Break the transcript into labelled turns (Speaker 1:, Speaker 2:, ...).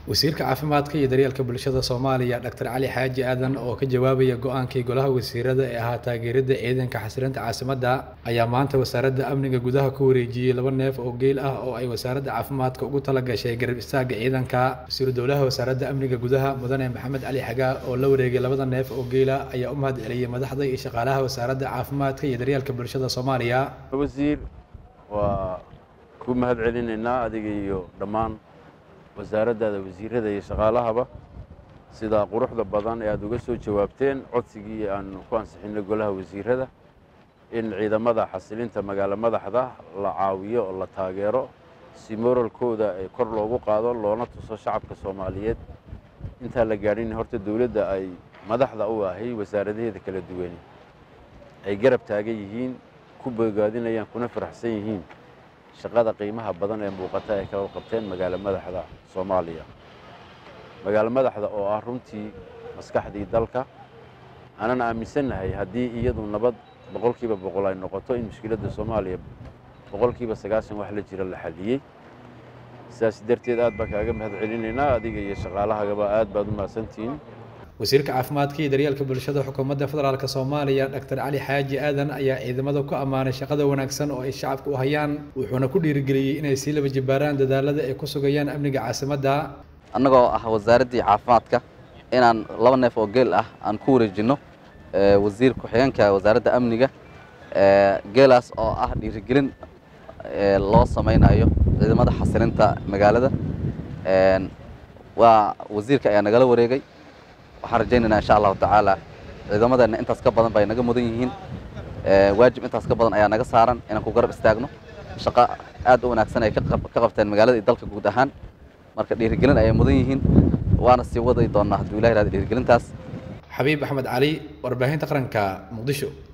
Speaker 1: wasiirka caafimaadka iyo daryeelka bulshada soomaaliya dr cali xaaji aadan oo ka jawaabaya go-aankii golaha wasiirada ee ahaa taageerada ciidanka xasilinta caasimadda ayaa maanta wasaaradda amniga gudaha ku wareejiyey laba neef oo geel ah oo ay wasaaradda caafimaadka ugu tala gashay garab istaaga ciidanka wasiiru dowlaha wasaaradda amniga gudaha mudane maxamed cali xagaa oo la wareegay labada neef oo geela ayaa u mahad celiyey madaxda iyo shaqaalaha wasaaradda caafimaadka iyo daryeelka bulshada soomaaliya
Speaker 2: wasiir waa ku mahad celinaynaa adiga iyo dhammaan wasaaraddaada wasiirada iyo shaqaalahaba sidaa quruxda badan ee aad uga soo jawaabteen codsigii aanu ku ansixinay golaha wasiirada in ciidamada xasilinta magaalo madaxda la caawiyo oo la taageero si moralkooda kor loogu qaado loona tuso shacabka soomaaliyeed intaan la gaadhin horta dowladda ay madaxda u ahay wasaaradaheeda kala duwani ay garab taagan yihiin ku bogaadinayaan kuna faraxsan yihiin shaqada qiimaha badan ee muuqata ay kala qabteen magaalo madaxda soomaaliya magaalo madaxda oo ah runtii maskaxdii dalka aanan aaminsannahay haddii iyadu nabad boqolkiiba boqol ay noqoto in mushkiladda soomaaliya boqolkiiba sagaashan wax la jira la xalliyey sidaas darteed aad baan kaaga mahad celinaynaa adiga iyo shaqaalahagaba aad baad u mahadsantihiin
Speaker 1: wasiirka caafimaadka iyo daryeelka bulshada xukuumadda federaalk soomaaliya dr cali xaaji aadan ayaa ciidamada ku ammaanay shaqada wanaagsan oo ay shacabka u hayaan wuxuuna ku dhiirigeliyey inay sii laba jibaaraan dadaalada ay ku sugayaan amniga caasimadda
Speaker 3: annagoo ah wasaaraddii caafimaadka inaan laba neef oo geel ah aan ku wareejinno wasiir ku-xigeenka wasaaradda amniga geelaas oo ah dhiirigelin loo samaynayo ciidamada xasilinta magaalada waa wasiirka ayaa nagala wareegay waxaan rajaynaynaa insha allahu tacaala ciidamadeenna intaas ka badan bay naga mudan yihiin waajib intaas ka badan ayaa naga saaran inaan ku garab istaagno shaqo aad u wanaagsan ay ka qabteen magaalada iyo dalka guud ahaan marka dhiirigelin ayay mudan yihiin waana sii waday doonnaa hadduu ilah irahda dhiirigelintaas
Speaker 1: xabiib axmed cali warbaahinta qaranka muqdisho